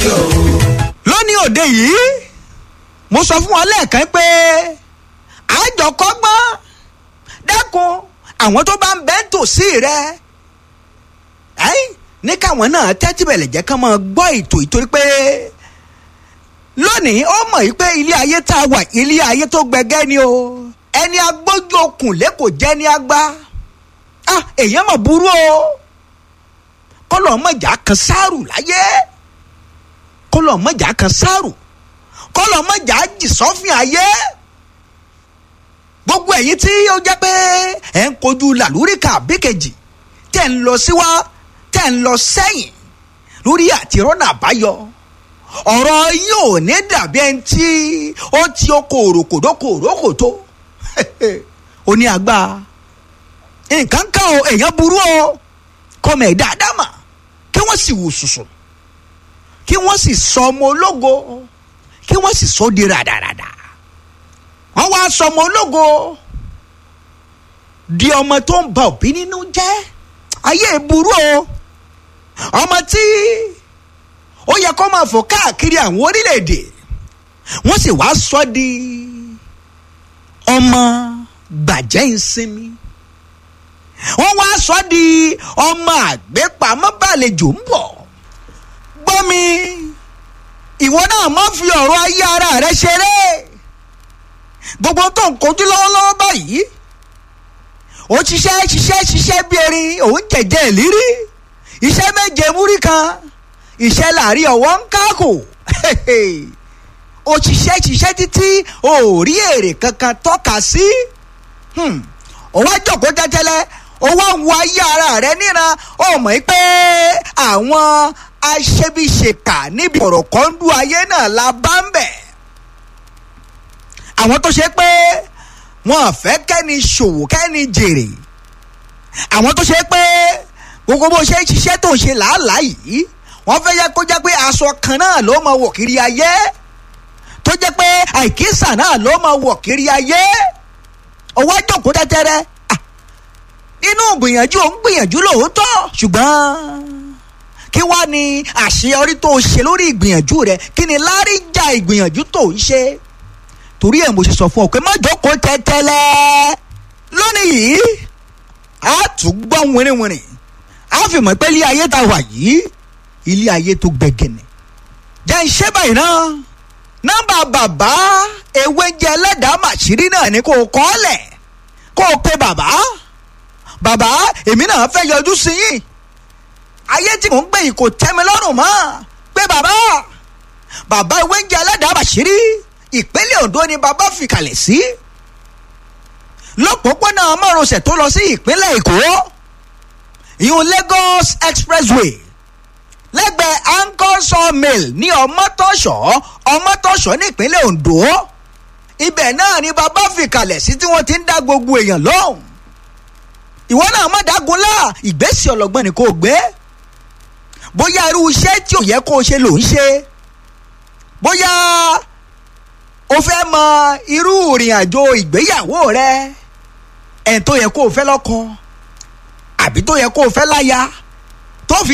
o. lónìí òde yìí mo sọ fún wọn lẹ́ẹ̀kan pé àjọkọ́gbọ́n dẹ́kun àwọn tó bá ń bẹ́ tòsí rẹ ẹ́yìn ní káwọn náà tẹ́tí bẹ̀lẹ̀ jẹ́ kán máa gbọ́ ètò ìtorí pé lónìí ó mọ̀ yìí pé ilé ayé tá a wà ilé ayé tó gbẹgẹ́ ni o ẹni agbójú okùn lẹ́kọ̀ọ́ jẹ́ ní agbá ah èèyàn mọ̀ burú o kọ́lọ̀ mọ̀jà kan sáàrù láyé kọ́lọ̀ mọ̀jà kan sáàrù kọ́lọ̀ mọ̀jà jì sọ́fìn ayé gbogbo ẹ̀yin tí ó jẹ́ pé ẹ̀ ń kojú làlúríkà bíkejì tẹ̀ ń lọ síwá tẹ̀ ń lọ sẹ́yìn lórí àtirọ́nà àbáyọ ọ̀rọ̀ yóò ní dàbí ẹni tí ó ti oko òròkòdókò òròkòtó ó ní agbá nǹkan kan o èèyàn burú o kọ́mọ ẹ̀ dáadáa mà kí wọ́n sì wò sùsù kí wọ́n sì sọ ọmọ ológo kí wọ́n sì sọ di ràdàràdà wọ́n wá sọ ọmọ ológo di ọmọ tó ń ba òbí nínú jẹ́ ayé burú o ọmọ tí ó yẹ kó máa fò káàkiri àwọn orílẹ̀-èdè wọ́n sì wá sọ di ọmọ gbàjẹ́ ìsinmi wọ́n wá sọ di ọmọ àgbépamọ́ bàlejò ń bọ̀ gbọ́ mi ìwọ náà má fi ọ̀rọ̀ ayé ara rẹ ṣeré gbogbo tó ń kojú lọ́wọ́lọ́wọ́ báyìí ó ṣiṣẹ́ ṣiṣẹ́ ṣiṣẹ́ bí erin òun jẹ̀jẹ̀ ìlírí iṣẹ́ méje múrí kan iṣẹ́ láàrin ọ̀wọ́ ń kákò ó ṣiṣẹ́ ṣiṣẹ́ títí ò rí èrè kankan tọ́ka sí ó wá jókòó tẹ́tẹ́lẹ́ ó wá ń wo ayé ara rẹ níran ó mọ̀ pé àwọn aṣebiṣèkà níbi ọ̀rọ̀ kan ń du ayé náà la bá ń bẹ̀ àwọn tó ṣe pé wọn fẹ́ kẹ́ni ṣòwò kẹ́ni jèrè àwọn tó ṣe pé gbogbo bó ṣe ń ṣiṣẹ́ tó ń ṣe làálàá yìí wọ́n fẹ́ yẹ kó jẹ́ pé aṣọ kan náà ló máa wọ̀ kiri ayé tó jẹ́ pé àìkísà náà ló máa wọ̀ kiri ayé ọwọ́ àjòkó tẹ́tẹ́rẹ́ nínú gbìyànjú ò ń gbìyànjú lóòótọ́ ṣùgbọ́n kí wá ní àṣeyọrí tó ṣe lórí ìgbìyànjú rẹ kí ni láríjà ìgbìyànjú tó ń ṣe torí ẹ̀ mo ṣe sọ fún ọ pé má jókòó tẹ́tẹ́lẹ́ lónìí yìí a tún gbọ́ wìrìwìrì a fi mọ̀ pé ilé ayé ta wà yìí ilé ayé tó gbẹgẹnẹ jẹ́ iṣẹ́ báyìí náà nọ́mbà bàbá ewé jẹ́ ẹlẹ́dàá màṣírí náà ni kò kọ́ lẹ̀ kó o pe bàbá bàbá èmi náà fẹ́ yọjú sí yín ayé tí mò ń gbé yìí kò tẹ́ mi lọ́rùn mọ́ pé bàbá bàbá ewé jẹ́ ẹlẹ́dàá màṣírí ìpínlẹ̀ Ondo ni bàbá fi kalẹ̀ sí lọ́pọ̀pọ̀nà márosẹ̀ tó lọ sí ìpínlẹ̀ Èkó ìhun Lagos Expressway lẹ́gbẹ̀ẹ́ Anchor Sawmill ní Ọmọtọ́ṣọ́ Ọmọtọ́ṣọ́ nípínlẹ̀ Ondo ibẹ̀ náà ni bàbá fi kalẹ̀ sí tí wọ́n ti ń dá gbogbo èèyàn lóhùn ìwọ náà má dágun lá ìgbésẹ̀ ọlọ́gbọ́n ni kò gbé bóyá irú iṣẹ́ tí ò yẹ kó o ṣe ló ń ṣe bóyá o fẹ́ mọ irú ìrìn àjò ìgbéyàwó rẹ ẹ̀ tó yẹ kó o fẹ́ lọ́kọ àbí tó yẹ kó o fẹ́ láya tó fi